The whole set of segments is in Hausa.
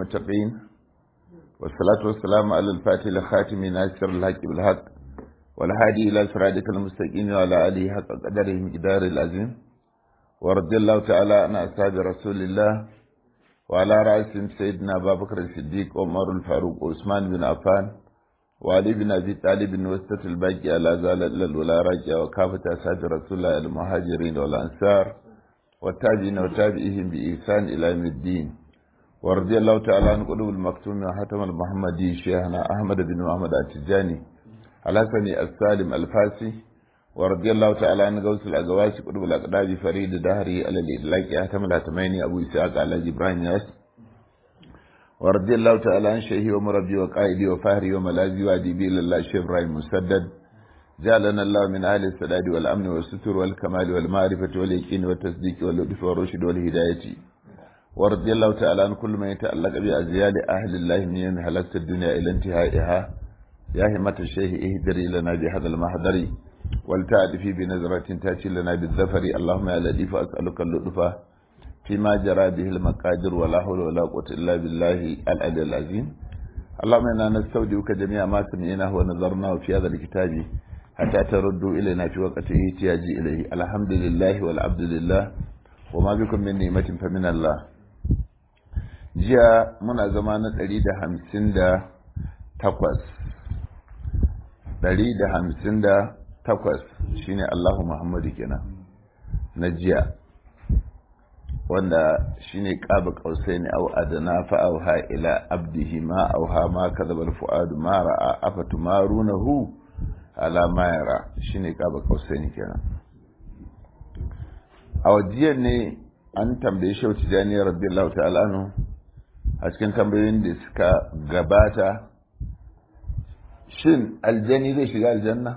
المتقين والصلاة والسلام على الفاتح الخاتم ناصر الحق بالحق والهادي إلى صراطك المستقيم وعلى آله حق قدره مقدار العظيم ورضي الله تعالى عن أصحاب رسول الله وعلى رأسهم سيدنا أبا بكر الصديق وعمر الفاروق وعثمان بن عفان وعلي بن أبي طالب وسط الباقي على زال الولا راجع وكافة أصحاب رسول الله المهاجرين والأنصار والتابعين وتابعيهم بإحسان إلى يوم الدين ورضي الله تعالى عن قلوب المكتوم وحتم المحمدي شيخنا أحمد بن محمد التجاني الحسني السالم الفاسي ورضي الله تعالى عن غوث الأزواج قلوب الأقداب فريد دهري على الإدلاك أحتم الهتميني أبو إسحاق على إبراهيم ياس ورضي الله تعالى عن شيخي ومربي وقائدي وفهري وملاذي وأديبي لله الشيخ إبراهيم مسدد جعلنا الله من أهل السداد والأمن والستر والكمال والمعرفة واليقين والتصديق واللطف والرشد والهداية ورضي الله تعالى عن كل من يتعلق بأزيال أهل الله من يوم هلكت الدنيا إلى انتهائها يا همة الشيخ اهدري لنا بهذا المحضر ولتعرفي بنظرة تأتي لنا بالظفر اللهم يا لطيف أسألك اللطف فيما جرى به المقادر ولا حول ولا قوة إلا بالله العلي العظيم اللهم إنا نستودعك جميع ما سمعناه ونظرناه في هذا الكتاب حتى تردوا إلينا في وقت احتياج إليه الحمد لله والعبد لله وما بكم من نعمة فمن الله jiya muna zama na ɗari da hamsin da takwas ɗari da hamsin da takwas shine Allahu Muhammadu kenan na jiya wanda shine ƙaba ƙausai ne au adana fa'auha ila abdihi ma auha ma kadhabal fuadu ma ra'a afatu marunahu ala ma yara shine ƙaba ƙausai ne kenan a wajiyar ne an tambaye shi wata janiyar radiyallahu ta'ala anhu a cikin tambayoyin da suka gabata shin aljani zai shiga aljanna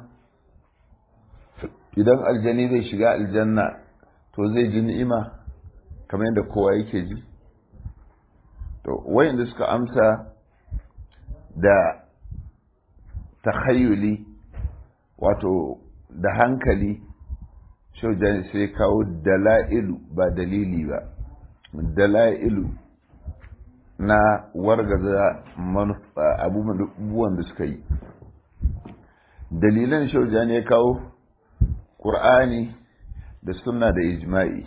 idan aljani zai shiga aljanna to zai ji ni'ima kamar yadda kowa yake ji to wayanda suka amsa da takhayyuli wato da hankali shaujani sai kawo dala'ilu ba dalili ba dala'ilu na wargaza abubuwan da suka yi dalilan shaujani ya kawo ƙur'ani da sunna da ijma'i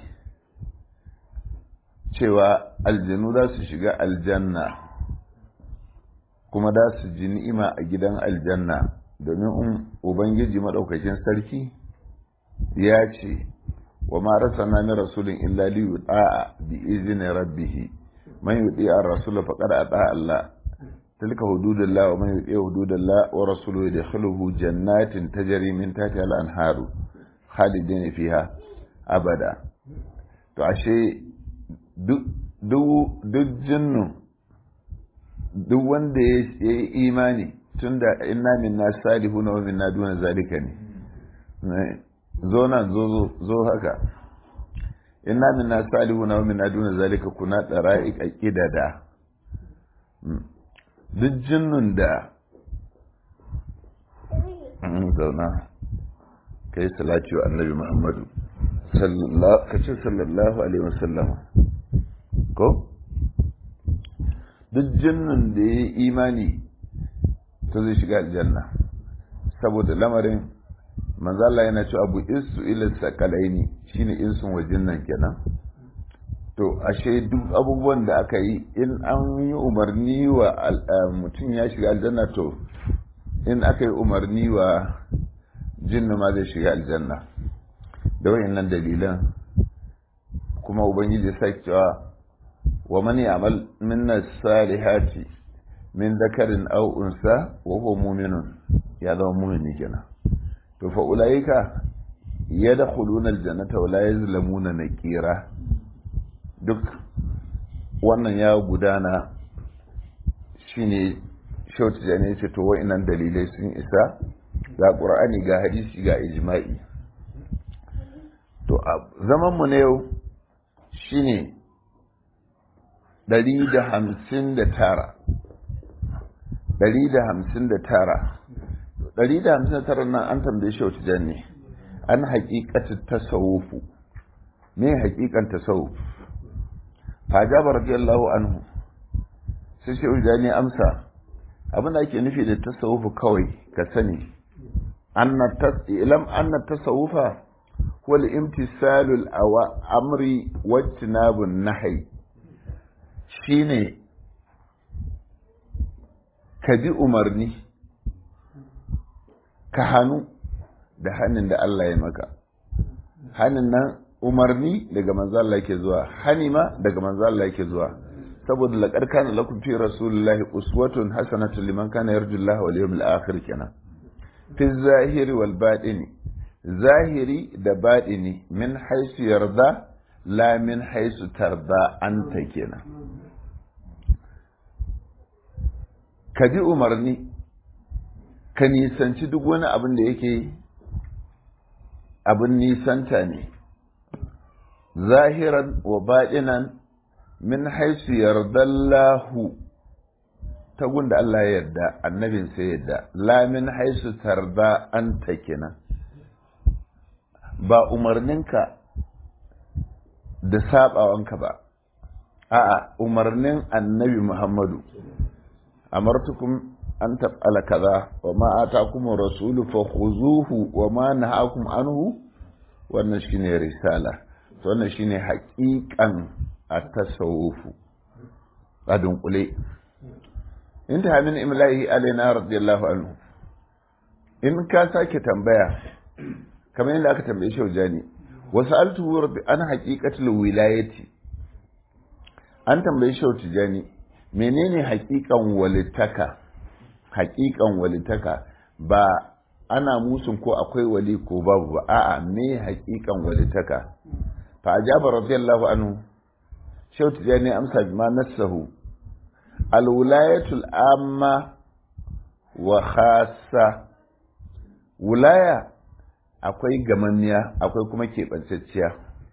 cewa aljanu za su shiga aljanna kuma da su ji ni'ima a gidan aljanna domin ubangiji maɗaukakin sarki ya ce wa ma rasana min rasulin illa li yuta'a bi izni rabbih man yuti ar-rasul faqad ata Allah tilka hududullah wa man yuti hududallah wa rasuluhu yadkhuluhu jannatin tajri min tahtiha al-anharu khalidin fiha abada to ashe duk duk jinnu duk wanda ya yi imani tunda inna minna salihuna wa minna duna zalika ne zo nan zo zo haka inna minna salihuna wa minna duna zalika kuna dara'iq aqidada duk jinnun da zauna kai salati wa annabi muhammadu sallallahu kace sallallahu alaihi wasallam ko duk jinnun da ya imani to zai shiga aljanna saboda lamarin manzo Allah yana cewa abu isu ila sakalaini shine insun wajin nan kenan to ashe duk abubuwan da aka yi in an yi umarni wa mutum ya shiga aljanna to in aka yi umarni wa jinnu ma zai shiga aljanna da wayannan dalilan kuma ubangiji sai cewa wa man ya'mal minna salihati min dhakarin aw unsa wa huwa mu'minun ya zama mu'mini kenan to fa ulaika yadkhuluna aljannata wa la yuzlamuna naqira duk wannan ya gudana shine shautu da ne ce to wa'annan dalilai sun isa ga qur'ani ga hadisi ga ijma'i to a zaman mu ne yau shine 159 159 ɗari da hamsin tara nan an tambaye shi wata janne an haƙiƙatin tasawufu me haƙiƙan tasawuf fajaba radiyallahu anhu sai shi ujani amsa abin da ake nufi da tasawufu kawai ka sani ilam anna tasawufa wal imtisalul amri wajtinabun nahyi shine ka bi umarni ka hannu da hannun da Allah ya maka hannun nan umarni daga manzo Allah yake zuwa hani ma daga manzo Allah yake zuwa saboda laqad kana lakum fi rasulillahi uswatun hasanatun liman kana yarju Allah wal yawmil akhir kenan fi zahiri wal batini zahiri da batini min haisu yarda la min haisu tarda anta kenan ka bi umarni ka nisanci duk wani abin da yake abin nisanta ne zahiran wa baɗinan min haisu yardallahu ta gunda Allah ya yarda annabin sai yarda la min haisu tarda an ta kenan ba umarninka da sabawanka ba a'a umarnin annabi Muhammadu amartukum an taf'ala kaza wa ma atakum rasulu fakhuzuhu wa ma nahakum anhu wannan shine risala to wannan shine haƙiƙan at-tasawufu a dunkule inta min imlahi alaina radiyallahu anhu in ka sake tambaya kamar yadda aka tambaye shi wajani wasu altuhu rabbi an haƙiƙatul wilayati an tambaye shi tijani menene haƙiƙan walitaka haƙiƙan walitaka ba ana musun ko akwai wali ko babu ba a'a me haƙiƙan walitaka fa ajaba radiyallahu anhu shehu tijani amsa bima nassahu alwilayatul amma wa khassa wilaya akwai gamanniya akwai kuma keɓantacciya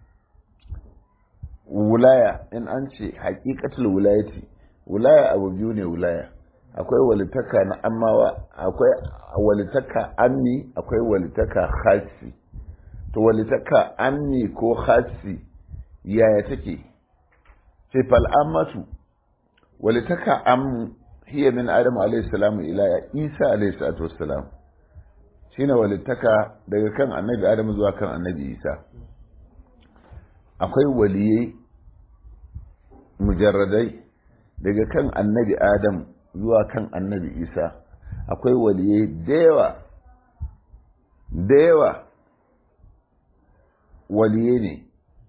wilaya in an ce haƙiƙatul wilayati wilaya abu biyu ne wilaya akwai walitaka na ammawa akwai walitaka amni akwai walitaka khasi to walitaka amni ko khasi yaya take sai fal ammatu walitaka am hiya min adam alayhi salamu ila isa alayhi salatu wassalam shine walitaka daga kan annabi adam zuwa kan annabi isa akwai waliyai mujarradai daga kan annabi adam zuwa kan annabi isa akwai waliyai da yawa da yawa waliyai ne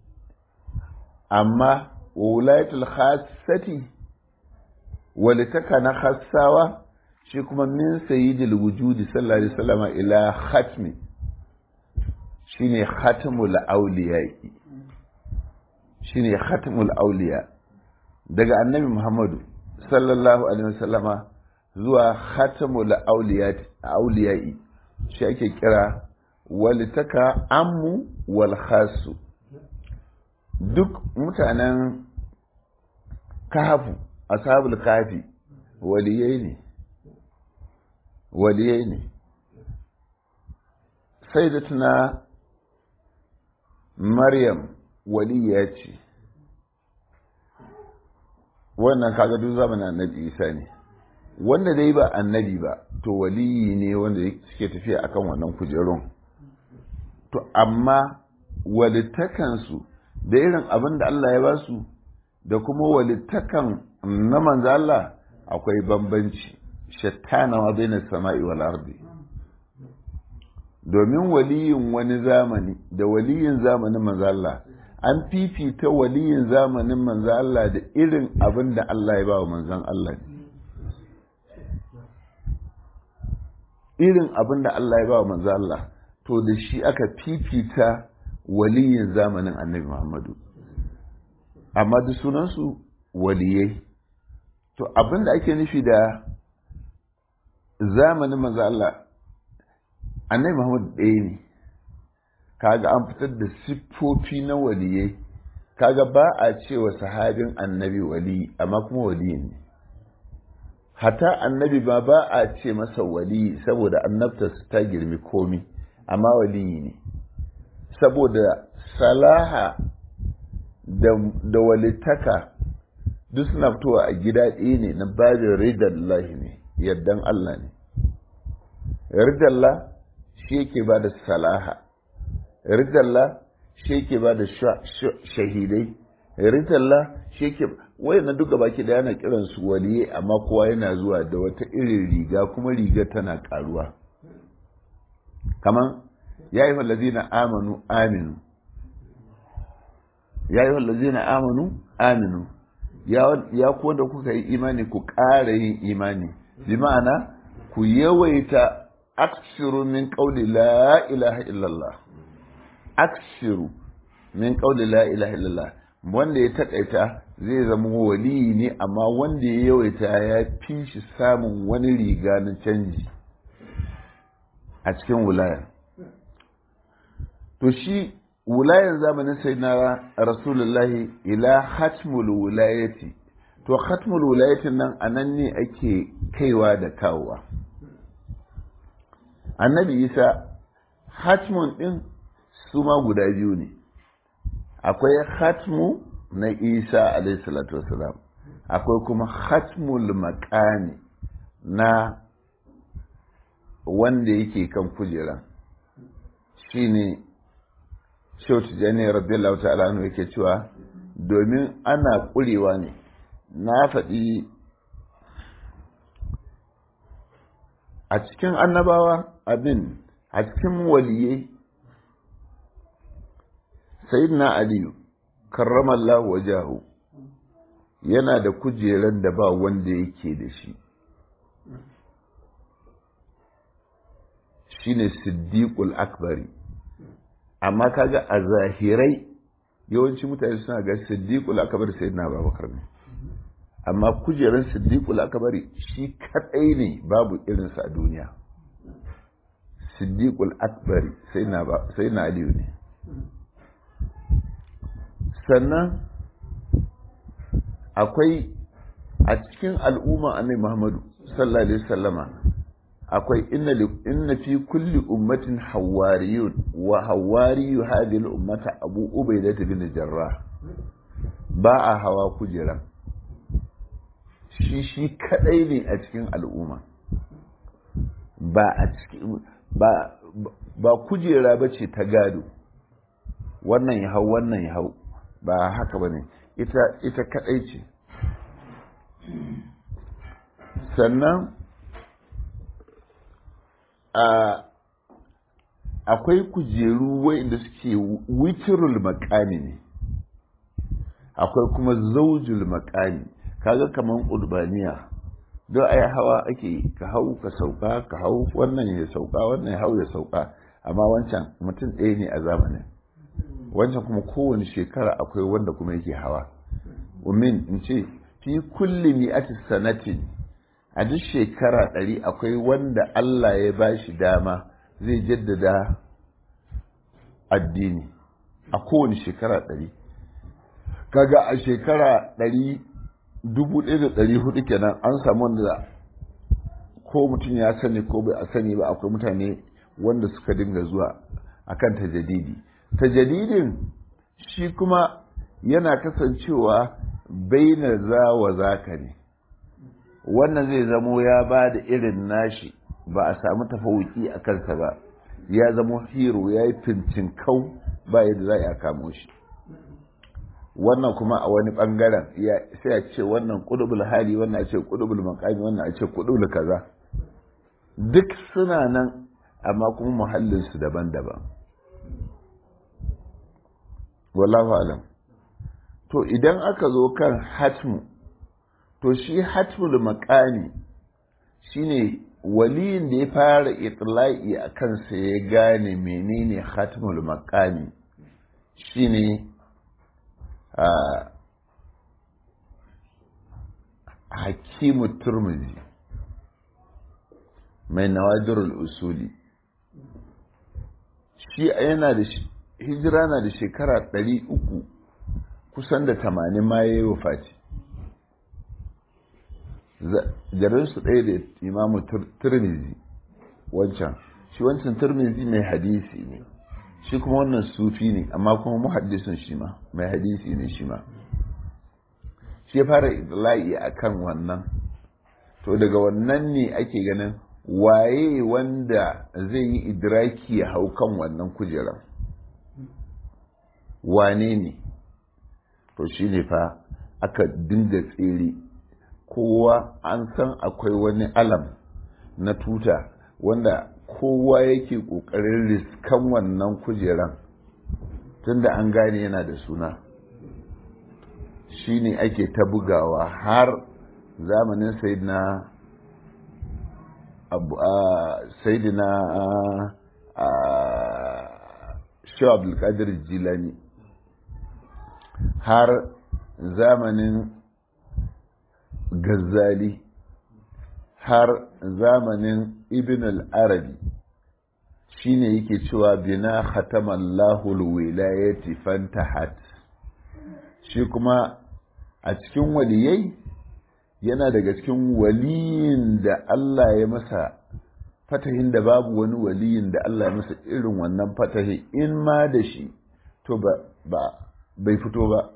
amma wulayatul khassati walitaka na khassawa shi kuma min sayyidil wujudi sallallahu alaihi wasallam ila khatmi shine khatmul awliya shine khatmul awliya daga annabi muhammadu sallallahu alaihi wasallama zuwa khatmul awliya'i shi ake kira walitaka ammu wal khasu duk mutanen kahafu ashabul kafi waliyai ne waliyai ne sai da tuna maryam waliya ce wannan kaga duk zamanin annabi isa ne wanda dai ba annabi ba to waliyi ne wanda suke tafiya akan wannan kujerun to amma walitakansu da irin abin da Allah ya ba su da kuma walitakan na manzo Allah akwai bambanci shattana ma bainas sama'i wal ardi domin waliyin wani zamani da waliyin zamanin manzo Allah an fifita waliyin zamanin manzo Allah da irin abin da Allah ya ba wa manzon Allah ne irin abin da Allah ya ba wa manzo Allah to da shi aka fifita waliyin zamanin annabi Muhammadu amma da sunansu waliyai to abin da ake nufi da zamanin manzo Allah annabi Muhammadu ɗaya ne kaga an fitar da siffofi na waliyai kaga ba a cewa sahabin annabi wali amma kuma wali ne hata annabi ba ba a ce masa wali saboda annabta ta girmi komi amma wali ne saboda salaha da, da walitaka duk suna fitowa a gida ɗaya ne na babin ridallahi ne yardan Allah ne ridallah shi yake ba da salaha ridallah shi yake ba da shahidai ridallah shi yake wai na duka baki da yana kiran su waliye amma kowa yana zuwa da wata irin riga kuma riga tana karuwa kaman ya yi wallazina amanu aminu ya yi wallazina amanu aminu ya kuwa da kuka yi imani ku ƙara yin imani bi ma'ana ku yawaita aksiru min ƙauli la ilaha illallah aksiru min ƙauli la ilaha illallah wanda ya taƙaita zai zama wali ne amma wanda ya yawaita ya fi shi samun wani riga na canji a cikin wulaya to shi wulayan zamanin sai na rasulullahi ila hatmul wulayati to hatmul wulayatin nan a nan ne ake kaiwa da kawowa annabi isa hatmun din su ma guda biyu ne akwai hatmu na isa alaihi salatu wasalam akwai kuma hatmul makani na wanda yake kan kujera shine Shehu Tijjani radiyallahu ta'ala anhu yake cewa domin ana kurewa ne na faɗi a cikin annabawa abin a cikin waliyai sayyidina aliyu karramallahu wajahu yana da kujeran da ba wanda yake da shi shine siddiqul akbari amma kaga a zahirai yawanci mutane suna ga siddiqul akbar sayyidina abubakar ne amma kujerar siddiqul akbar shi kadai ne babu irinsa a duniya siddiqul akbar sayyidina sayyidina aliyu ne sannan akwai a cikin al'umma annabi muhammadu sallallahu alaihi wasallama akwai inna fi kulli ummatin hawariyun wa hawariyu hadhihi al-ummata abu ubaidah bin jarrah ba a hawa kujera shi shi kadai ne a cikin al'umma ba a cikin ba ba kujera bace ta gado wannan ya hau wannan ya hau ba haka bane ita ita kadai ce sannan akwai kujeru wa'inda suke witirul makami ne akwai kuma zaujul makami kaga kaman urbaniya don ai hawa ake ka hau ka sauka ka hau wannan ya sauka wannan ya hau ya sauka amma wancan mutum ɗaya ne a zamanin wancan kuma kowane shekara akwai wanda kuma yake hawa umin in ce fi kulli mi'ati sanatin a duk shekara ɗari akwai wanda Allah ya ba shi dama zai jaddada addini a kowane shekara ɗari kaga a shekara ɗari dubu ɗaya da ɗari hudu kenan an samu wanda ko mutum ya sani ko bai a sani ba akwai mutane wanda suka dinga zuwa akan tajadidi tajadidin shi kuma yana kasancewa baina za wa zaka ne wannan zai zamo ya ba da irin nashi ba a samu tafawuki a kansa ba ya zamo hero ya yi fincin kau ba yadda za a kamo shi wannan kuma a wani bangaren sai a ce wannan kudubul hali wannan a ce kudubul makami wannan a ce kudubul kaza duk suna nan amma kuma muhallinsu daban-daban wallahu alam to idan aka zo kan hatmu to shi hatmul makani shine waliyin da ya fara itla'i a kansa ya gane menene hatmul makani shine hakimu turmuzi mai nawadirul usuli shi yana da hijira na da shekara ɗari uku kusan da tamanin ma ya yi wafati garinsu ɗaya da imamu turmizi wancan shi wancan turmizi mai hadisi ne shi kuma wannan sufi ne amma kuma muhaddisin shi ma mai hadisi ne shi ma shi fara idla'i akan wannan to daga wannan ne ake ganin waye wanda zai yi idraki ya hau kan wannan kujerar wane ne to shi ne fa aka dinga tsere kowa an san akwai wani alam na tuta wanda kowa yake ƙoƙarin riskan wannan kujeran tunda an gane yana da suna shi ne ake ta bugawa har zamanin sayidina sayidina shaw abdulkadir jilani har zamanin Gazzali har zamanin Ibn al-Arabi shine yake cewa bina khatamallahu al-wilayati fantahat shi kuma a cikin waliyai yana daga cikin waliyin da Allah ya masa fatahin da babu wani waliyin da Allah ya masa irin wannan fatahi in ma da shi to ba bai fito ba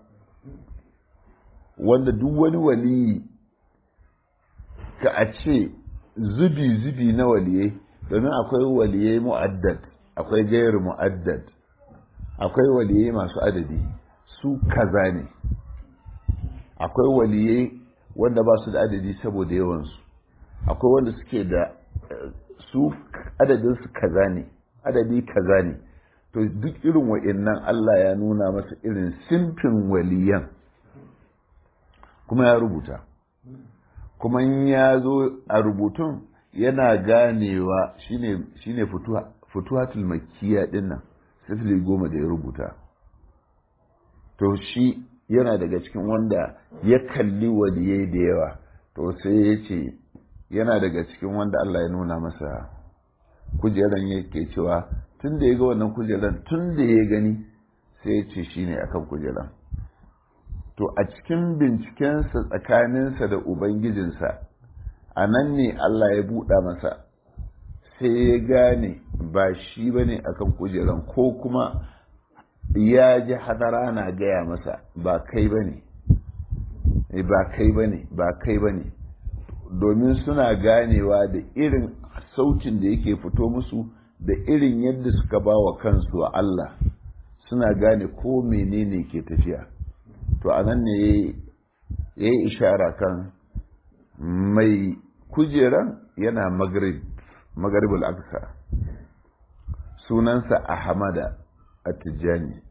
wanda duk wani waliyi ka a ce zubi-zubi na waliyai domin akwai waliyai mu'addad akwai gairu mu'addad akwai waliyai masu adadi su kaza ne akwai waliyai wanda ba su da adadi saboda yawansu akwai wanda suke da su adadinsu kaza ne adadi kaza ne to duk irin wa'innan Allah ya nuna masa irin simfin waliyan kuma ya rubuta kuma in ya zo a rubutun yana ganewa shine shine futuhatul makkiya din nan sifili goma da ya rubuta to shi yana daga cikin wanda ya kalli waliyai da yawa to sai ya ce yana daga cikin wanda Allah ya nuna masa kujeran yake cewa tun da ya ga wannan kujeran tun da ya gani sai ya ce shine akan kujeran to a cikin bincikensa tsakaninsa da ubangijinsa a nan ne Allah ya buɗa masa sai ya gane ba shi ba ne akan kujeran ko kuma ya ji hadara na gaya masa ba kai ba ne ba kai ba ne ba kai ba ne domin suna ganewa da irin sautin da yake fito musu da irin yadda suka ba wa kansu a Allah suna gane ko menene ke tafiya to a nan ne ya yi ishara kan mai kujeran yana magaribul aksa sunansa ahmada a tijjani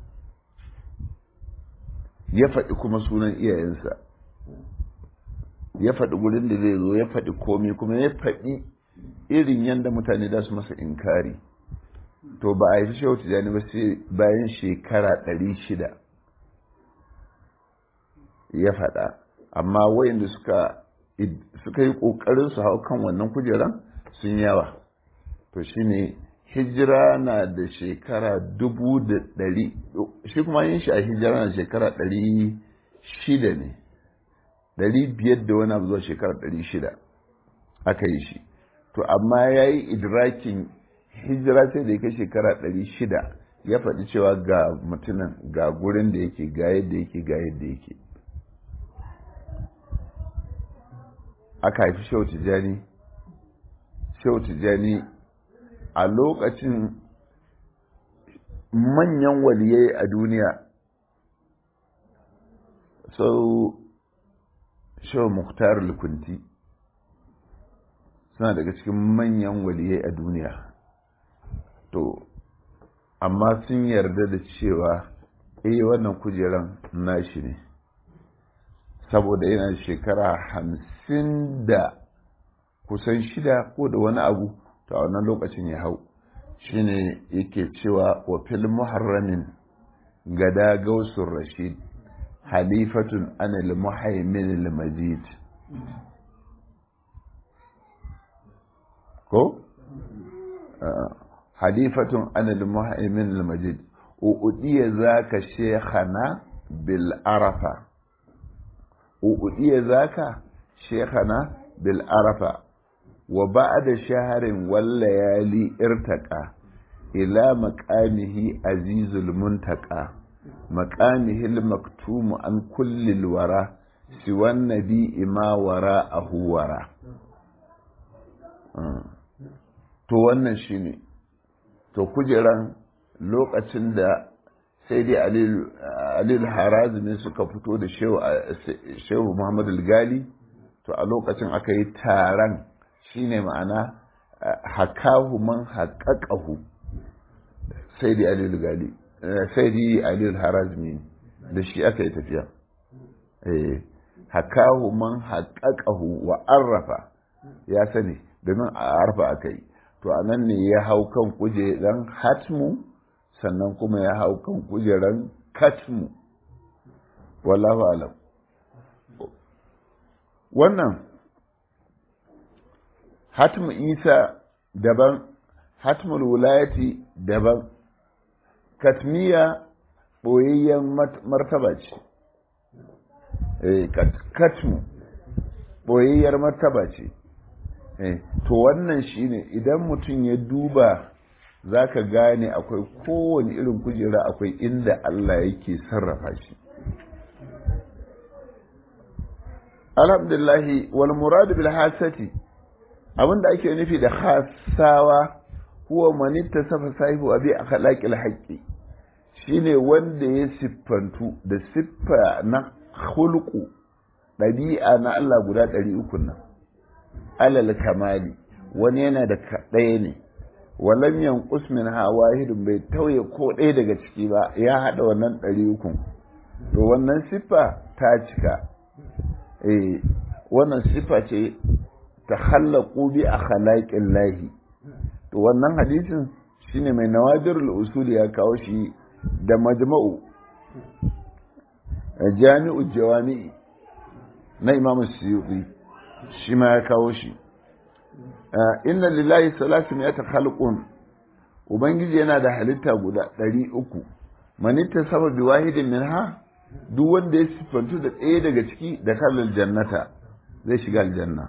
ya faɗi kuma sunan iyayensa ya faɗi gurin da zai zo ya faɗi komi kuma ya faɗi irin yadda mutane da su masa inkari to ba a yi shehu tijjani ba sai bayan shekara ɗari shida ya faɗa amma wayanda suka suka yi ƙoƙarin su hau kan wannan kujeran sun yawa to shine hijira na da shekara dubu da ɗari shi kuma yin shi a hijira na shekara ɗari shida ne ɗari biyar da wani abu zuwa shekara ɗari shida aka yi shi to amma ya yi idrakin hijira sai da ya kai shekara ɗari shida ya faɗi cewa ga mutumin ga gurin da yake ga yadda yake ga yadda yake aka haifi shehu tijjani shehu tijjani a lokacin manyan waliyai a duniya sau shehu muktar lukunti suna daga cikin manyan waliyai a duniya to amma sun yarda da cewa eh wannan kujeran nashi ne saboda yana shekara hamsin da kusan shida ko da wani abu ta wannan lokacin ya hau shine yake cewa wa fil muharramin gada gausun rashid halifatun anil muhaimin majid ko halifatun anil muhaimin majid uɗiya za ka shekhana bil arafa uɗiya za ka shekhana bil arafa wa ba'da shaharin wallayali irtaqa ila maqamihi azizul muntaqa maqamihi al maktum an kulli al wara siwan nabi ima wara a huwara to wannan shine to kujeran lokacin da sai dai alil harazumi suka fito da shehu muhammad gali to a lokacin aka yi taron shine ma'ana hakahu man haƙaƙahu sai dai alil gali sai dai alil harazumi da shi aka yi tafiya hakahu man haƙaƙahu wa arrafa ya sani domin a arfa aka yi to a nan ne ya hau kan kujeran hatmu sannan kuma ya hau kan kujeran katmu wallahu alam wannan hatmu isa daban hatmul wulayati daban katmiya ɓoyayyen martaba ce katmu ɓoyayyar martaba ce to wannan shine idan mutum ya duba za ka gane akwai kowane irin kujera akwai inda Allah yake sarrafa shi alhamdulillahi wal muradu bil hasati abinda ake nufi da hasawa huwa man ittasafa sahibu abi akhlaqil haqqi shine wanda ya siffantu da siffa na khulqu ɗabi'a na Allah guda ɗari uku nan alal kamali wani yana da ɗaya ne walam yanqus min ha wahidun bai tauye ko ɗaya daga ciki ba ya haɗa wannan ɗari uku to wannan siffa ta cika eh wannan siffa ce ta khallaqu bi akhlaqin lahi to wannan hadisin shine mai nawadirul usul ya kawo shi da majma'u jami'u jawami'i na imamu suyuti shi ma ya kawo shi inna lillahi salasu mi'ata khalqun ubangiji yana da halitta guda ɗari uku manitta saba bi wahidin minha duk wanda ya siffantu da ɗaya daga ciki da kalal jannata zai shiga aljanna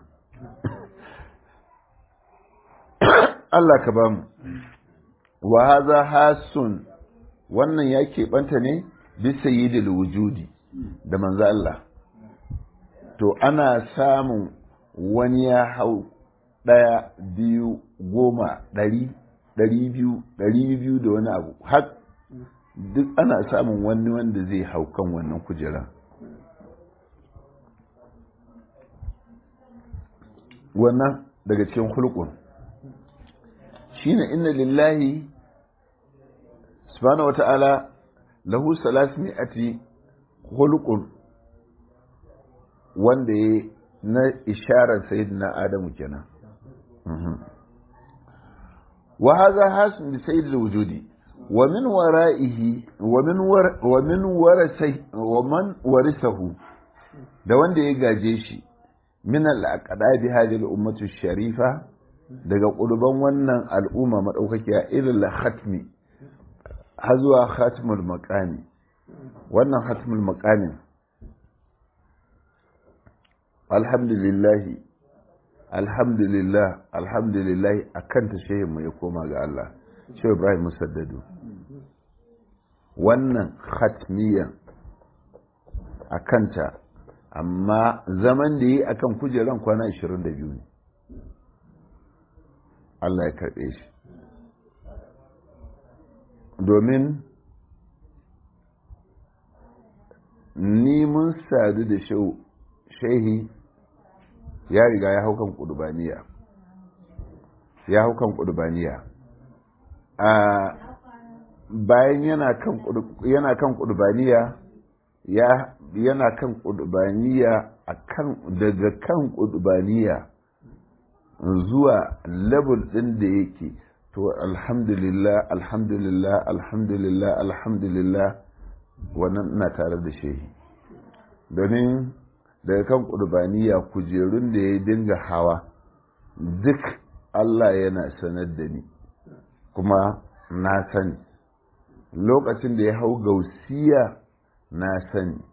Allah ka bamu wa haza hasun wannan ya keɓanta ne bisa yi wujudi da manzo Allah to ana samun wani ya hau ɗaya biyu goma ɗari ɗari biyu ɗari biyu da wani abu har duk ana samun wani wanda zai hau kan wannan kujera wannan daga cikin hulkun shine inna lillahi subhanahu wata'ala lahu salasmi'ati hulqun wanda ya na isharar sayyidina adamu kenan wa hadha hasan bi sayyid wujudi wa min wara'ihi wa min wa min warasai wa man warisahu da wanda ya gaje shi min al-aqdabi hadhihi al-ummatu sharifa daga ƙurban wannan al'umma madaukakiya irin khatmi har zuwa khatmul maqami wannan khatmul maqamin alhamdulillahi alhamdulillah alhamdulillah akan ta shehinmu ya koma ga Allah shehu ibrahim musaddadu wannan khatmiyan a kanta amma zaman da yi akan kujeran kwana 22 ne Allah ya karɓe shi domin ni mun sadu da shehi ya riga ya hau kan kudubaniya ya hau kan kudubaniya a bayan yana kan yana kan kudubaniya ya yana kan kudubaniya akan daga kan kudubaniya zuwa level din da yake to alhamdulillah alhamdulillah alhamdulillah alhamdulillah wannan ina tare da shehi domin daga kan ƙurbaniya kujerun da ya dinga hawa duk Allah yana sanar da ni kuma na sani lokacin da ya hau gausiya na sani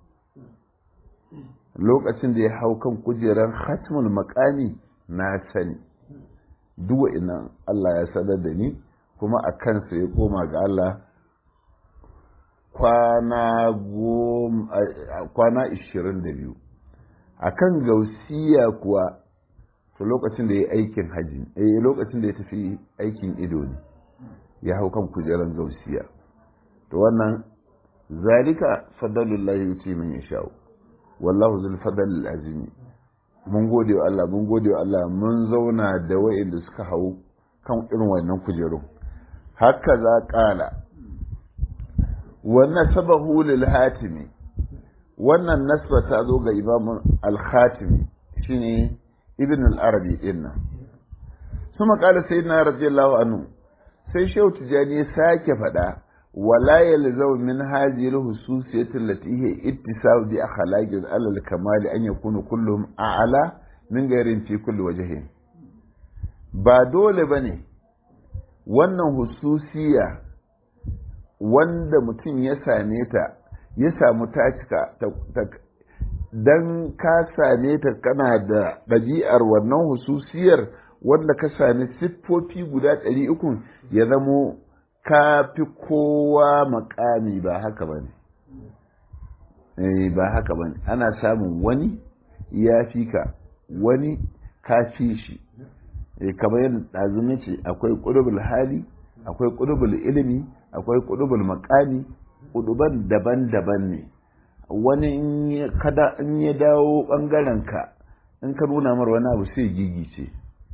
lokacin da ya hau kan kujerar hatmul makami na sani duk ina Allah ya sanar da ni kuma a kansa ya koma ga Allah kwana kwana ishirin da biyu akan gausiya kuwa to lokacin da ya aikin haji eh lokacin da ya tafi aikin ido ne ya hau kan kujeran gausiya to wannan zalika fadalullahi yuti min yasha'u wallahu zul fadl azimi mun gode wa Allah mun gode wa Allah mun zauna da wa'inda suka hau kan irin wannan kujeru haka za kala wannan sabahu lil hatimi wannan nasba ta zo ga imam al-khatimi shine ibn al-arabi dinnan kuma kala sayyidina radiyallahu anhu sai shehu tijani ya sake faɗa wala yalzau min hadhihi al-hususiyati allati hiya ittisab bi akhlaqi al-kamal an yakunu kulluhum a'la min gairin fi kulli wajhin ba dole bane wannan hususiya wanda mutum ya same ta ya samu ta cika dan ka same ta kana da ɗabi'ar wannan hususiyar wanda ka sami siffofi guda ɗari uku ya zamo ka fi kowa makami ba haka ba ne ba haka ba ne ana samun wani ya fi ka wani ka fi shi kamar yadda ɗazumi ce akwai ƙudubul hali akwai ƙudubul ilimi akwai ƙudubul makami ƙuduban daban-daban ne wani in ya dawo ɓangaren ka in ka nuna mar wani abu sai gigice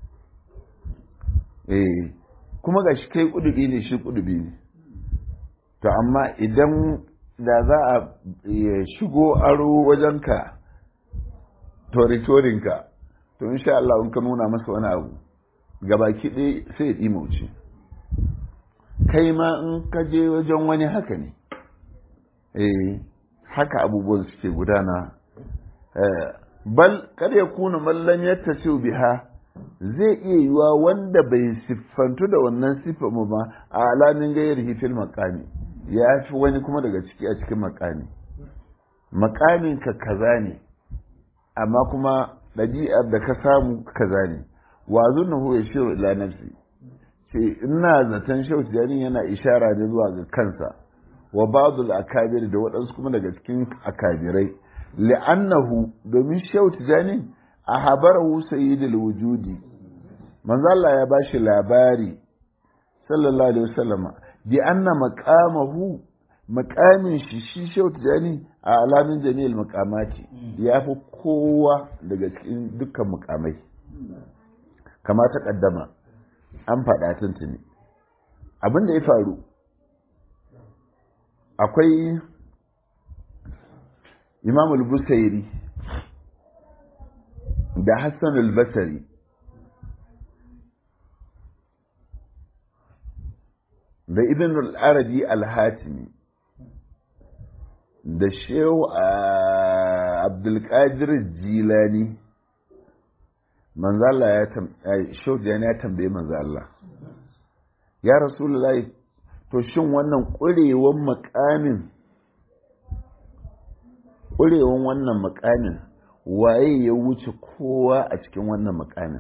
eh kuma ga shi kai kudubi ne shi kudubi ne to amma idan da za a shigo aro wajenka toritorinka to insha Allah in ka nuna masa wani abu gabaki ɗaya sai ya ɗimauce kai ma in ka je wajen wani haka ne eh haka abubuwan suke gudana bal kada ya kuna mallam yadda biha zai iya yiwa wanda bai siffantu da wannan siffa mu ba a alamin gayar hifil makami ya fi wani kuma daga ciki a cikin makami makamin ka kaza ne amma kuma ɗabi'ar da ka samu kaza ne wa zunna huwa shiru ila nafsi ce ina zaton shau tijanin yana ishara ne zuwa ga kansa wa ba'dul akabir da waɗansu kuma daga cikin akabirai li'annahu domin shau tijanin a habarahu sayyidul wujudi manzo Allah ya bashi labari sallallahu alaihi wasallama bi anna maqamahu maqamin shi shi shau tijani a alamin jami'il maqamati ya fi kowa daga cikin dukkan mukamai kama ta kaddama an faɗa tuntuni abin da ya faru akwai imamul busairi da Hassan al-Basri da Ibn al-Arabi al-Hatimi da Shehu Abdulkadir Jilani manzo Allah ya tambaye Shehu Jilani ya tambaye manzo Allah ya Rasulullahi to shin wannan ƙurewan makamin ƙurewan wannan makamin waye ya wuce kowa a cikin wannan makamin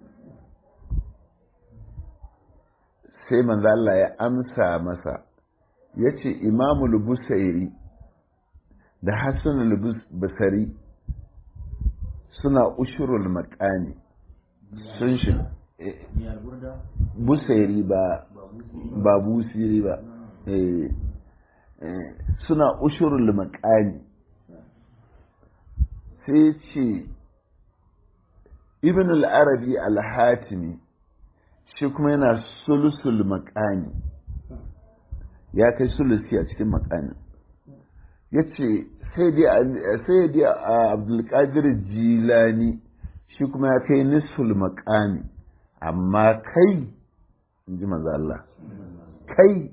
sai manzo Allah ya amsa masa ya ce imamul busairi da hassan basari suna ushurul makami sun shi busairi ba ba busiri ba suna ushurul makami sai ce ibn al-arabi al-hatimi shi kuma yana sulusul makani ya kai sulusi a cikin makani ya ce sai dai a abdulkadir jilani shi kuma ya kai nisul makani amma kai in ji Allah kai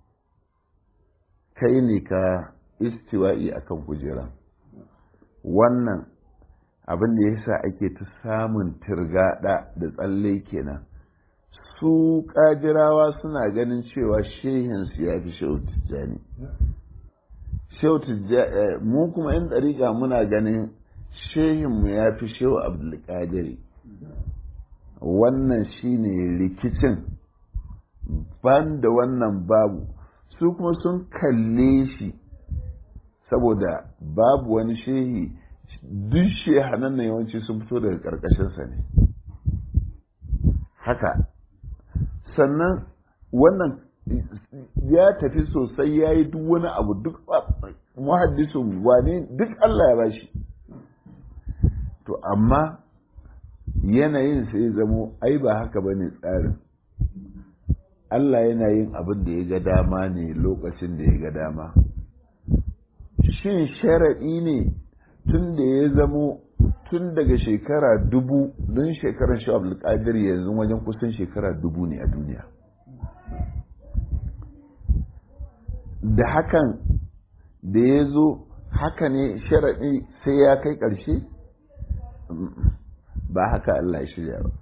kai ne ka istiwa'i akan kujera wannan abin da yasa ake ta samun tirgada da tsalle kenan su kajirawa suna ganin cewa shehinsu ya fi shehu tijjani shehu tijjani mu kuma yan ɗariƙa muna ganin shehinmu ya fi shehu abdulkadiri wannan shine rikicin ban da wannan babu su kuma sun kalle shi saboda babu wani shehi duk shehanan nan yawanci sun fito daga ƙarƙashinsa ne haka sannan wannan ya tafi sosai ya yi duk wani abu duk muhaddisun wane duk Allah ya bashi to amma yanayin sai zamo ai ba haka ba ne tsarin Allah yana yin abin da ya ga dama ne lokacin da ya ga dama shin sharaɗi ne tun da ya zamo tun daga shekara dubu don shekarar shi abdulkadir yanzu wajen kusan shekara dubu ne a duniya da hakan da ya zo haka ne sharaɗi sai ya kai ƙarshe ba haka Allah ya shirya ba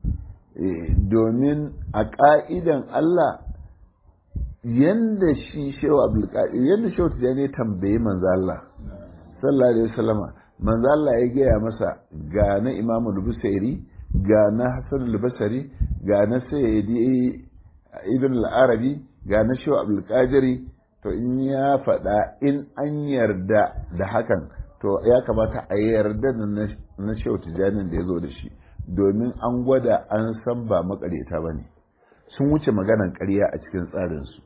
domin a ƙa'idan Allah yanda shi shewa abdulkadir yanda shewa tijjani tambayi manzo Allah sallallahu alaihi wasallama manzo Allah ya gaya masa ga na Imam al-Busairi ga na Hassan al-Basri ga na Sayyidi Ibn al-Arabi ga na Shaw Abdul Qadiri to in ya faɗa in an yarda da hakan to ya kamata a yarda da na Shaw Tijanin da ya zo da shi domin an gwada an san ba makareta ba ne sun wuce maganan ƙarya a cikin tsarinsu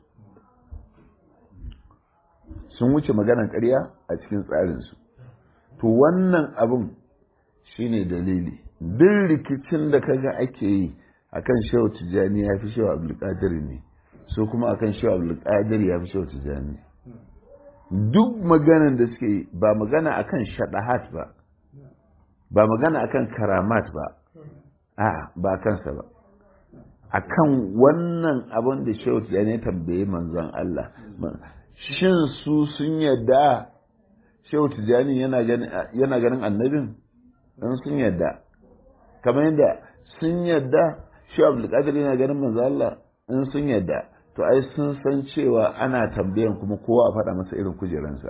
sun wuce maganan ƙarya a cikin tsarinsu to wannan abin shine dalili duk rikicin da kaga ake yi akan shehu tijjani ya fi shehu abdulkadir ne so kuma akan shehu abdulkadir ya fi shehu tijjani duk maganan da suke yi ba magana akan shaɗahat ba ba magana akan karamat ba a ba kansa ba akan wannan abin da shehu tijjani ya tambaye manzon Allah shin su sun yadda shehu tijjani yana ganin annabin in sun yadda kamar yadda sun yadda shehu abdulkadir yana ganin manzo Allah in sun yadda to ai sun san cewa ana tambayan kuma kowa a faɗa masa irin kujeransa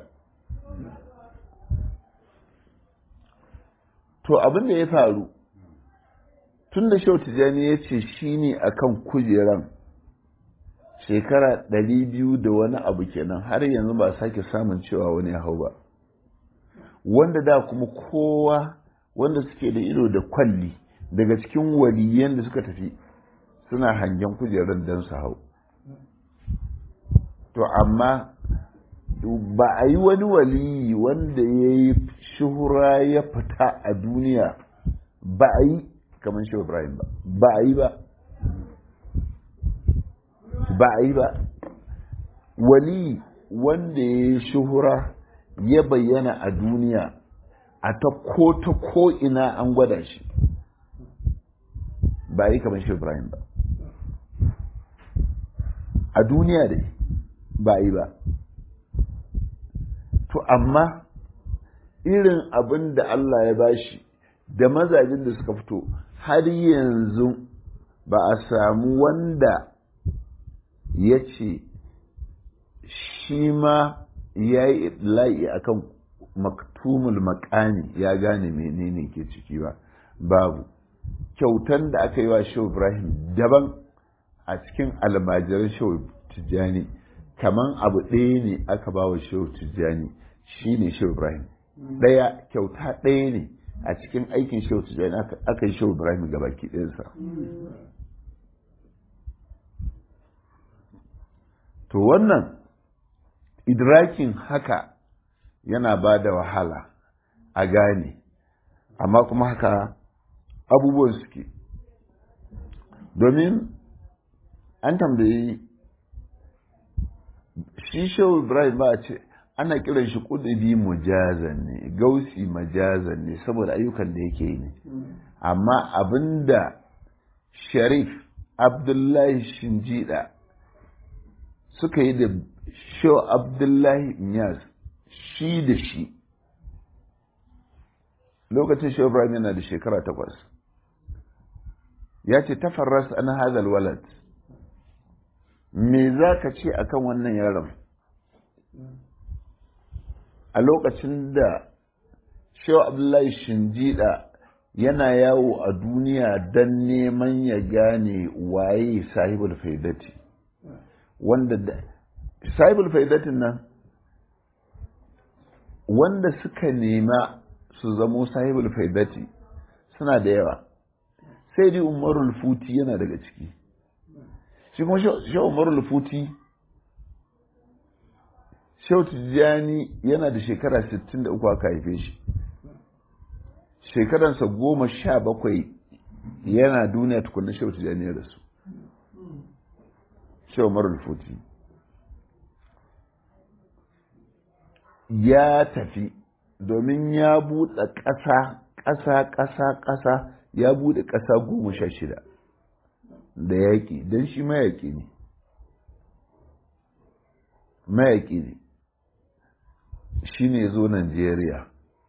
to abin da ya faru tun da shehu tijjani ya ce shi ne a kan kujeran shekara ɗari biyu da wani abu kenan har yanzu ba sake samun cewa wani ya hau ba wanda da kuma kowa wanda suke da ido da kwalli daga cikin waliyan da suka tafi suna hangen kujerar don su hau to amma ba a yi wani waliyi wanda ya yi shuhura ya fita a duniya ba a yi kamar shi ibrahim ba ba a yi ba ba a yi ba wali wanda ya yi shuhura ya bayyana a duniya a ta ko ta ko ina an gwada shi ba yi kamar shi Ibrahim ba a duniya dai ba yi ba to amma irin abin da Allah ya bashi da mazajin da suka fito har yanzu ba a samu wanda ya ce shi ma ya yi la'i a kan maktumul makani ya gane menene ke ciki ba babu kyautan da aka yi wa shehu ibrahim daban a cikin almajiran shehu tijjani kaman abu ɗaya ne aka ba wa shehu tijjani shi ne shehu ibrahim ɗaya kyauta ɗaya ne a cikin aikin shehu tijjani aka yi shehu ibrahim gabaki ɗinsa to wannan idrakin haka yana ba da wahala a gane amma kuma haka abubuwan suke domin an tambayi shi shehu ibrahim ba a ce ana kiran shi kudubi mujazan ne gausi majazan ne saboda ayyukan da yake yi ne amma abinda sharif abdullahi shinjida suka yi da shehu abdullahi nyas shi da shi lokacin shehu ibrahim yana da shekara takwas ya ce tafarras an hazal walad me za ka ce akan wannan yaron a lokacin da shehu abdullahi shinjida yana yawo a duniya don neman ya gane waye sahibul faidati wanda da sahibul faidatin nan wanda suka nema su zamo sahibul faidati suna da yawa sai dai umarul futi yana daga ciki shi kuma shi umarul futi shau tijjani yana da shekara 63 aka haife shi shekaransa goma sha bakwai yana duniya tukunna shau tijjani ya rasu shau umarul futi ya tafi domin ya buɗe ƙasa ƙasa ƙasa ƙasa ya buɗe ƙasa goma sha shida da yaƙi don shi mayaƙi ne mayaƙi ne shi ne zo Najeriya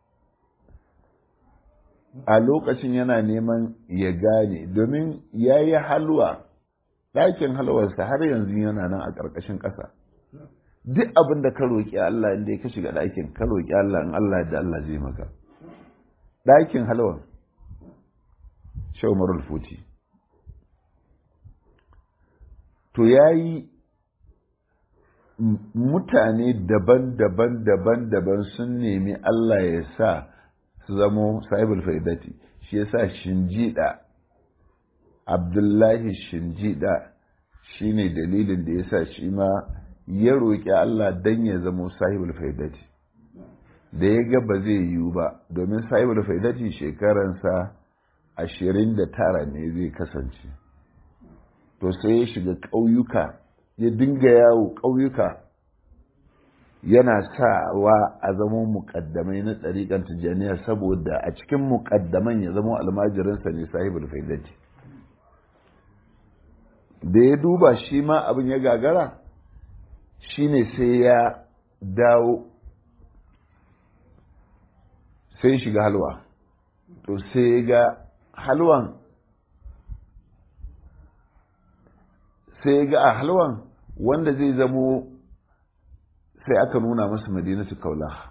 a lokacin yana neman ya gane domin ya yi halwa ɗakin halwarsa har yanzu yana nan a ƙarƙashin ƙasa duk abin da ka roƙi Allah inda ka shiga ɗakin ka roƙi Allah in Allah da Allah zai maka ɗakin halwan shaumarul futi to ya yi mutane daban-daban daban-daban sun nemi Allah ya sa su zamo sahibul faidati shi ya sa shinjida abdullahi shinjida shi ne dalilin da ya sa shi ma ya roƙi Allah don ya zamo sahibul faidati da ya ga ba zai yiwu ba domin sahibul faidati shekaransa ashirin da tara ne zai kasance to sai ya shiga ƙauyuka ya dinga yawo ƙauyuka yana sawa a zama muƙaddamai na ɗariƙar tijjaniya saboda a cikin muƙaddaman ya zama almajirinsa ne sahibul faidati da ya duba shi ma abin ya gagara shine sai ya dawo sai shiga halwa to sai ga halwan sai ga a halwan wanda zai zamo sai aka nuna masa madinatu kaula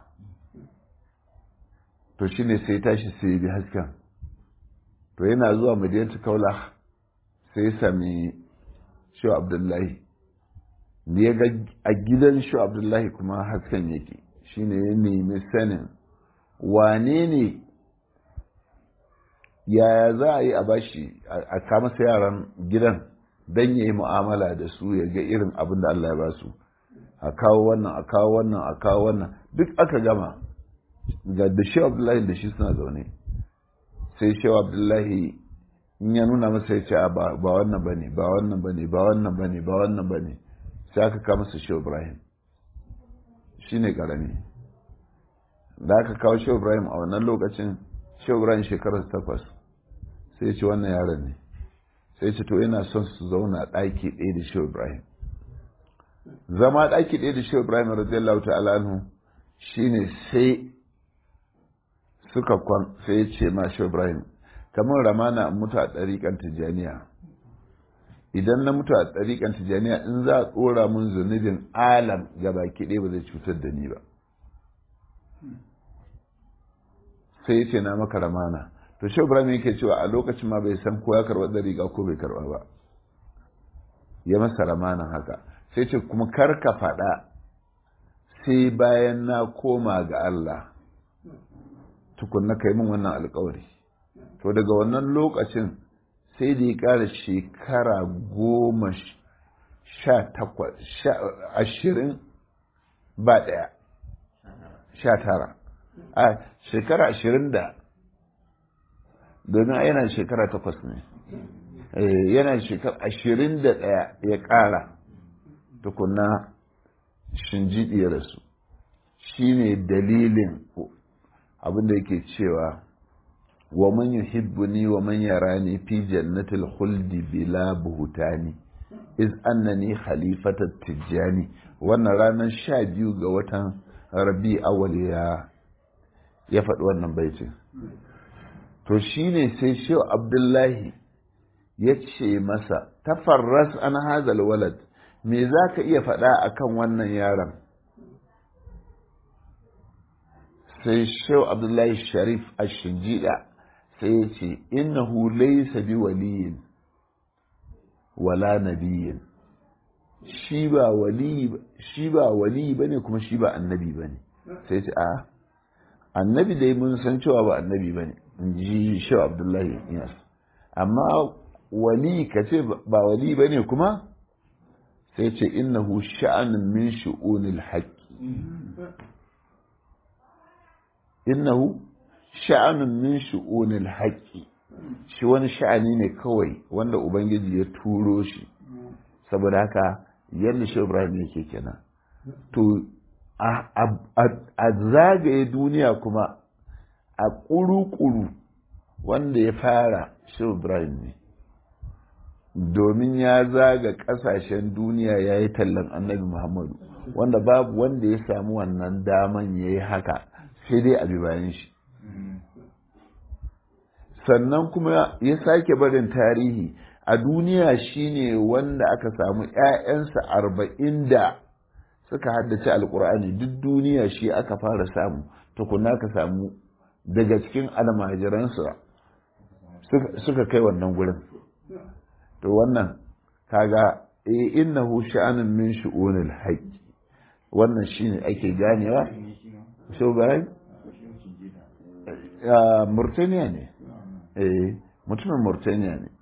to shine sai tashi sai bi hasken to yana zuwa madinatu kaula sai sami shi abdullahi da ya ga a gidan shi abdullahi kuma hasken yake shine ya nemi sanin wane ne yaya za a yi a bashi a kama yaran gidan don ya yi mu'amala da su ya ga irin abin da Allah ya ba su a kawo wannan a kawo wannan a kawo wannan duk aka gama ga da shi abdullahi da shi suna zaune sai shi abdullahi in ya nuna masa ya ce ba wannan ba ne ba wannan ba ne ba wannan ba ne ba wannan ba ne sai aka kama su shi ibrahim shi ne karami da aka kawo shi ibrahim a wannan lokacin shi ibrahim shekarar takwas sai ce wannan yaron ne sai ce to yana son su zauna ɗaki ɗaya da shi ibrahim zama ɗaki ɗaya da shi ibrahim radiyallahu ta'ala anhu shine sai suka kwan sai ya ce ma shi ibrahim kamar ramana mutu a ɗariƙan tijjaniya idan na mutu a ɗariƙan tijjaniya in za a tsora mun zunubin alam ga baki ɗaya ba zai cutar da ni ba sai ya ce na maka ramana to shi ibrahim yake cewa a lokacin ma bai san ko ya karɓa ɗariƙa ko bai karɓa ba ya masa ramanan haka sai ce kuma kar ka faɗa sai bayan na koma ga Allah tukunna kai min wannan alkawari to daga wannan lokacin sai da ya ƙara shekara goma sha takwas ashirin ba ɗaya sha tara a shekara ashirin da domin yana shekara takwas ne yana shekara ashirin da ɗaya ya ƙara tukunna shinjiɗi ya rasu shi ne dalilin abinda yake cewa wa man yuhibbuni wa man yarani fi jannatil khuldi bila buhutani iz annani khalifatat tijjani wannan ranar sha biyu ga watan rabi awal ya ya faɗi wannan baitin to shine sai shehu abdullahi ya ce masa tafarras an hazal walad me za ka iya faɗa akan wannan yaron sai shehu abdullahi sharif a shinjida sai ya ce innahu laysa bi waliyin wala nabiyin shi ba wali shi ba wali bane kuma shi ba annabi bane sai ce a annabi dai mun san cewa ba annabi ba ne in ji shi abdullahi iyas amma wali ka ce ba wali ba ne kuma sai ce innahu sha'anin min shu'unil haqqi innahu sha'anin min shu'unil haqqi shi wani sha'ani ne kawai wanda ubangiji ya turo shi saboda haka yadda shi ibrahim yake kenan to a zagaye duniya kuma a ƙuru-ƙuru wanda ya fara shi ibrahim ne domin ya zaga ƙasashen duniya ya yi tallan annabi muhammadu wanda babu wanda ya samu wannan daman ya yi haka sai dai a bayan shi sannan kuma ya sake barin tarihi a duniya shine wanda aka samu 'ya'yansa arba'in da suka haddace alkur'ani duk duniya shi aka fara samu tukuna ka samu daga cikin almajiransa suka kai wannan gurin to wannan kaga eh innahu sha'anun min shu'unil haqq wannan shine ake ganewa so bayan Murtaniya ne eh mutumin Murtaniya ne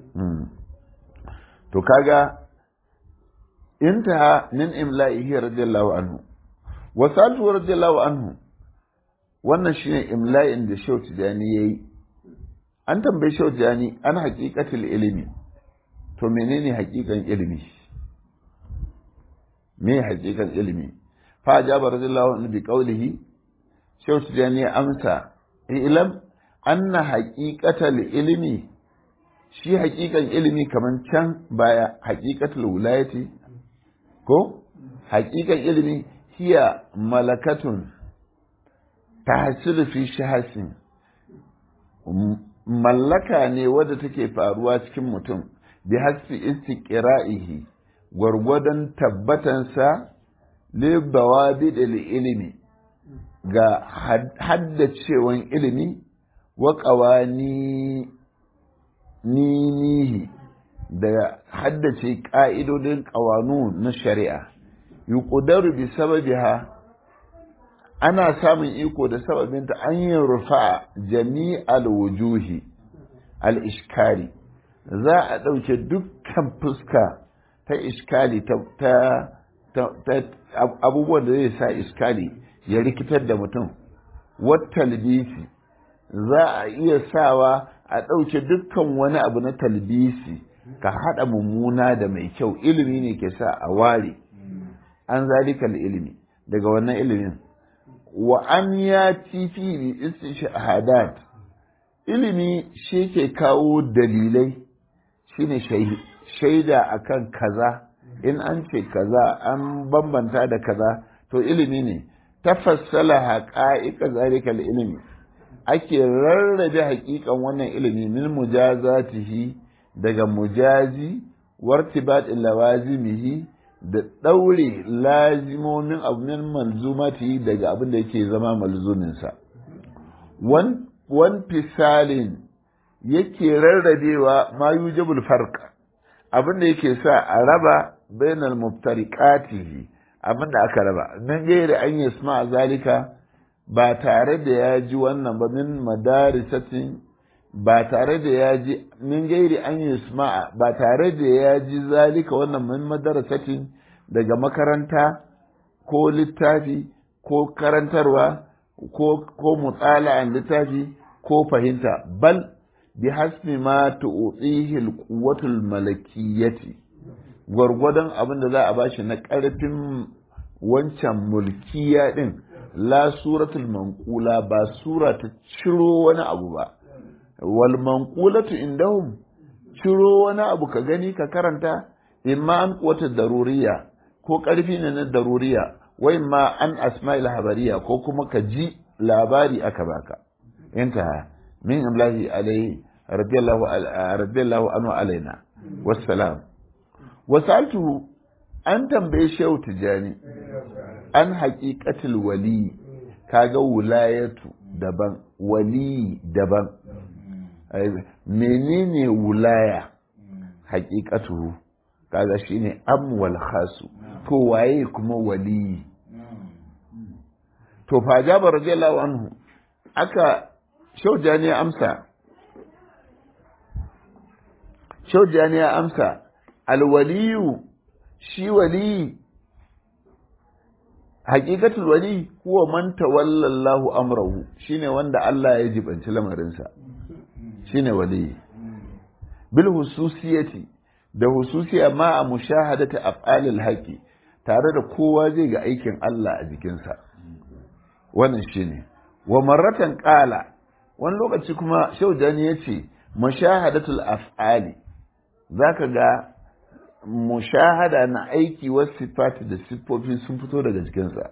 to kaga intaha min imla'ihi radiyallahu anhu wa saltu radiyallahu anhu wannan shine imla'in da Shehu Tijani yayi an tambaye Shehu Tijani an haqiqatul ilimi to menene haqiqan ilimi me haqiqan ilimi fa ajaba radiyallahu anhu bi qawlihi Shehu Tijani ya amsa ilam anna haqiqatul ilimi shi haqiqan ilimi kaman can baya haqiqatul wilayati ko haƙiƙan ilimi hiya malakatun tahsilu fi shahasin mallaka ne wadda take faruwa cikin mutum bi hasfi istiqra'ihi gwargwadon tabbatansa li bawabid ilimi ga haddacewan ilimi wa qawani ninihi da haddace ƙa'idodin ƙawanu na shari'a, yi ƙudaru bi sababiha ana samun iko da sababinta an yi rufa jami'al wujuhi al-ishkari za a ɗauke dukkan fuska ta iskali ta abubuwan da zai sa iskali ya rikitar da mutum wata talbisi za a iya sawa a ɗauke dukkan wani abu na talbisi ka haɗa mummuna da mai kyau ilimi ne ke sa a ware an zalikal ilimi daga wannan ilimin wa an ya tifi bi istishahadat ilimi shi ke kawo dalilai shine shaida akan kaza in an ce kaza an bambanta da kaza to ilimi ne tafassala haqa'iqa zalikal ilimi ake rarrabe haƙiƙan wannan ilimi min mujazatihi daga mujazi wartibat lawazimihi da ɗaure lazimomin abin malzumati daga abin da yake zama malzuminsa wan fisalin yake rarrabewa ma yujibul farq abin da yake sa a raba bainal muftariqatihi abin da aka raba nan gairi an yasma zalika ba tare da ya ji wannan ba min madarisatin ba tare da ya ji min gairi an yasma'a ba tare da ya ji zalika wannan min madarasatin daga makaranta ko littafi ko karantarwa ko ko mutsala'an littafi ko fahimta bal bi hasbi ma tu'tihi al-quwwatul malakiyyati gwargwadon abin da za a bashi na ƙarfin wancan mulkiya din la suratul manqula ba sura ta ciro wani abu ba wal manqulatu indahum ciro wani abu ka gani ka karanta imma an quwwatu daruriya ko ƙarfi ne na daruriya wa imma an asma'il habariya ko kuma ka ji labari aka baka inta min imlahi alaihi radiyallahu radiyallahu anhu alaina wassalam wasaltu an tambaye shehu tijani an haƙiƙatul wali kaga wulayatu daban wali daban menene wulaya haƙiƙatu kaga shine amwal khasu to waye kuma wali to fa jaba radiyallahu anhu aka shaujani ya amsa shaujani ya amsa alwaliyu shi wali haƙiƙatul wali huwa man tawallallahu amrahu shine wanda Allah ya jibanci lamarinsa shine wali bil hususiyati da hususiya ma a mushahadata af'alil haqi tare da kowa zai ga aikin Allah a jikinsa wannan shine wa marratan qala wani lokaci kuma shaujani yace mushahadatul af'ali zaka ga mushahada na aiki wasu sifati da siffofi sun fito daga jikinsa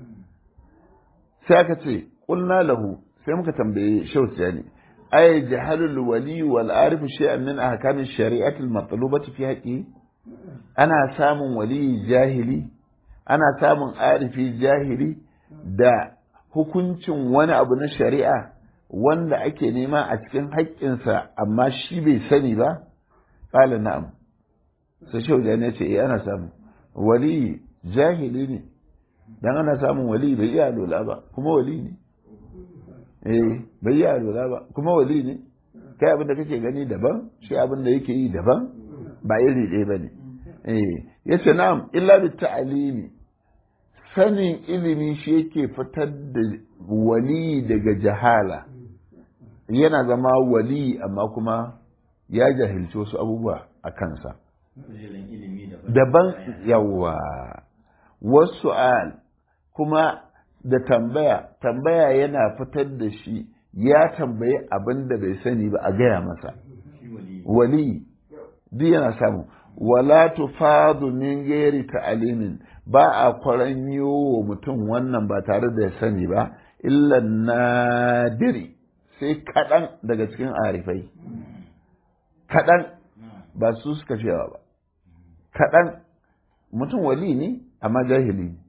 sai aka ce ƙulna lahu sai muka tambaye shausiya ne ay jahalul wali wal arif shay'an min ahkam shari'ati al matlubati fi haqqi ana samun wali jahili ana samun arifi jahili da hukuncin wani abu na shari'a wanda ake nema a cikin haƙƙinsa amma shi bai sani ba qala na'am sai shehu da ya ce eh ana samu wali jahili ne dan ana samun wali bai iya lola ba kuma wali ne eh bai iya lola ba kuma wali ne kai abin da kake gani daban shi abin da yake yi daban ba iri ɗaya ba ne eh yace na'am illa bi ta'limi sanin ilimi shi yake fitar da wali daga jahala yana zama wali amma kuma ya jahilci wasu abubuwa a kansa daban yawa wasu al kuma da tambaya tambaya yana fitar da shi ya tambayi abin da bai sani ba a gaya masa wali duk yana samu wala tufadu min gairi ta'alimin ba a kwaranyo wa mutum wannan ba tare da ya sani ba illa nadiri sai kaɗan daga cikin arifai kaɗan ba su suka fi yawa ba kaɗan mutum wali ne amma jahili ne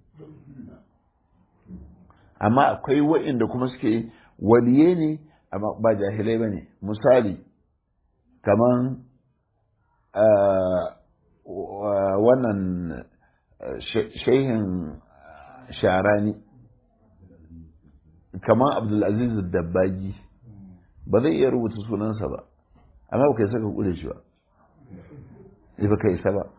amma akwai wa'inda kuma suke waliye ne amma ba jahilai ba ne misali kaman wannan shehin sharani kaman abdulaziz dabbagi ba zai iya rubuta sunansa ba amma ba kai saka kure shi ba ba kai sa ba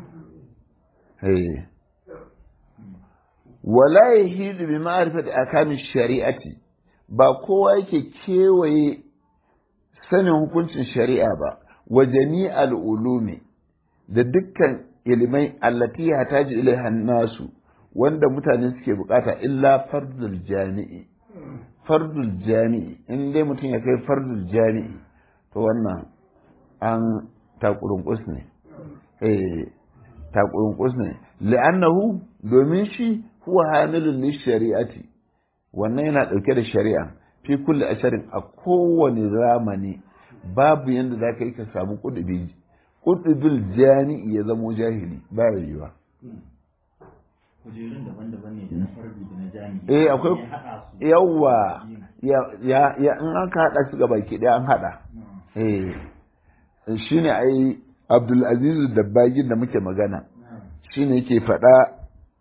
wala yahidu bi ma'rifati akamin shari'ati ba kowa yake kewaye sanin hukuncin shari'a ba wa jami'al ulumi da dukkan ilimai allati hataji ilaiha nasu wanda mutane suke bukata illa fardul jami'i fardul jami'i in dai mutum ya kai fardul jami'i to wannan an takurunkus ne eh takurunkus ne li'annahu domin shi huwa hamilun li shari'ati wannan yana dauke da shari'a fi kulli asharin a kowane zamani babu yanda za ka yi ka samu kudubi kudubil jami'i ya zamo jahili ba yiwuwa kujerun daban-daban ne da na farbi da na jami'i eh akwai yawa ya ya in aka hada su gaba ki an hada eh shine ai Abdul Aziz Dabbagin da muke magana shine yake faɗa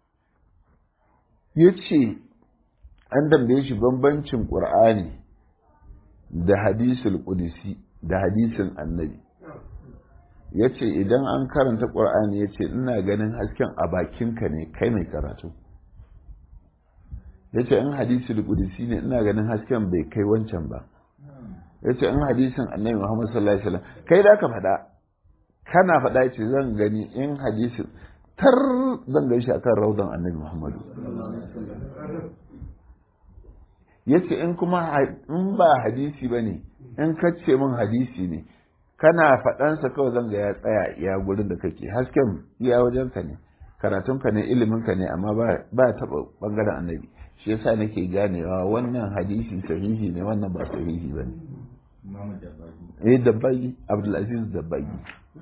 yace an dambaye shi bambancin Qur'ani da hadisul qudsi da hadisin annabi yace idan an karanta Qur'ani yace ina ganin hasken a bakinka ne kai mai karatu yace in hadisul qudsi ne ina ganin hasken bai kai wancan ba yace in hadisin annabi Muhammad sallallahu alaihi wasallam kai da ka faɗa kana faɗa ce zan gani in hadisin tar zan gan shi akan raudan annabi Muhammadu yace in kuma in ba hadisi bane in kace min hadisi ne kana faɗansa kawai zan ga ya tsaya iya gurin da kake hasken iya wajenka ne karatunka ne iliminka ne amma ba taɓa ɓangaren annabi shi yasa nake ganewa wannan hadisi sahihi ne wannan ba sahihi ba ne eh dabbagi abdulaziz dabbagi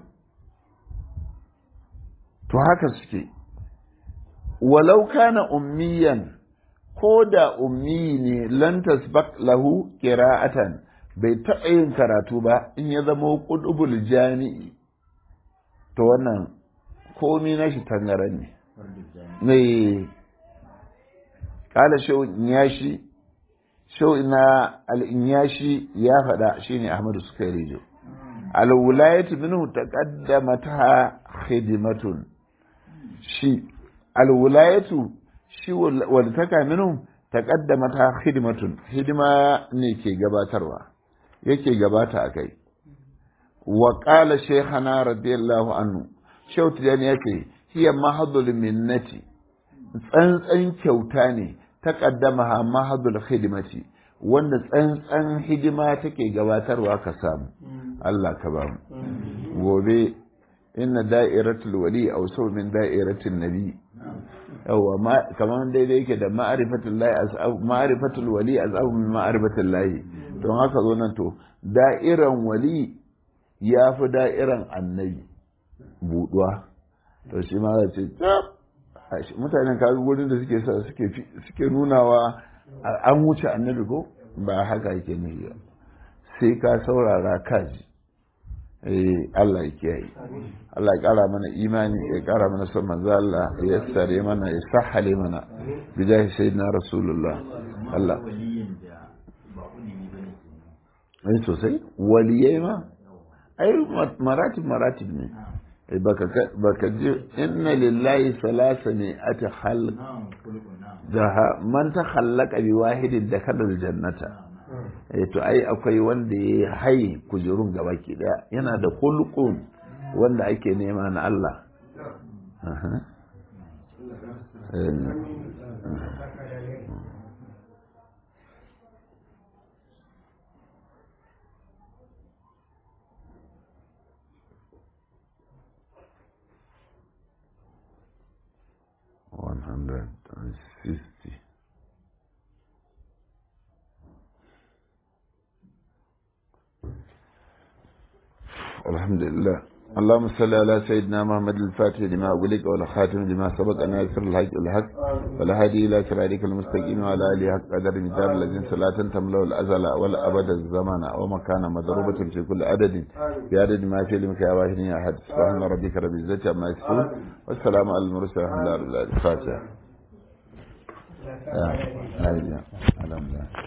to haka suke walau kana ummiyan ko da ummi ne lan tasbaq lahu qira'atan bai taɓa yin karatu ba in ya zama ƙudubul jami'i to wannan komi na shi tangaran ne mai kala shehun ya shi shau ina al'inyashi ya faɗa shine ahmadu suka rijo alwulayatu minhu taqaddamata khidmatun shi alwulayatu shi walitaka minhu taqaddamata khidmatun hidima ne ke gabatarwa yake gabata akai wa qala shaykhana radiyallahu anhu shautu yani yake hiya mahadul minnati tsantsan kyauta ne taqaddamaha mahadul khidmati wanda tsantsan hidima take gabatarwa ka samu Allah ka ba mu gobe inna da'iratul wali aw saw min da'iratin nabi yawa kamar daidai yake da ma'rifatul lahi as'ab ma'rifatul wali as'ab min ma'rifatul lahi don haka zo nan to da'iran wali ya fi da'iran annabi buduwa to shi ma za ce mutanen kaga gurin da suke sa suke suke nunawa an wuce annabi ko ba haka yake ne ba sai ka saurara kaji eh Allah ya kiyaye Allah ya kara mana imani ya kara mana son manzo Allah ya sare mana ya sahale mana bijahi sayyidina rasulullah Allah ai sosai waliyai ma ai maratib maratib ne baka ji inna lillahi salasa ne ati halq jaha man ta khallaka bi wahidin da kadal jannata eh to ai akwai wanda ya hai kujerun gaba ki daya yana da khulqun wanda ake nema na Allah one hundred and sixty. الحمد لله اللهم صل على سيدنا محمد الفاتح لما أغلق والخاتم لما سبق أن يسر الحق الحق والهادي إلى صراطك المستقيم وعلى آله حق قدر مدار الذين صلاة تملأ الأزل والأبد الزمان ومكان مضروبة في كل عدد بعدد ما في علمك يا واحد يا أحد سبحان ربك رب العزة عما يصفون والسلام على المرسلين الحمد لله الفاتحة. الحمد لله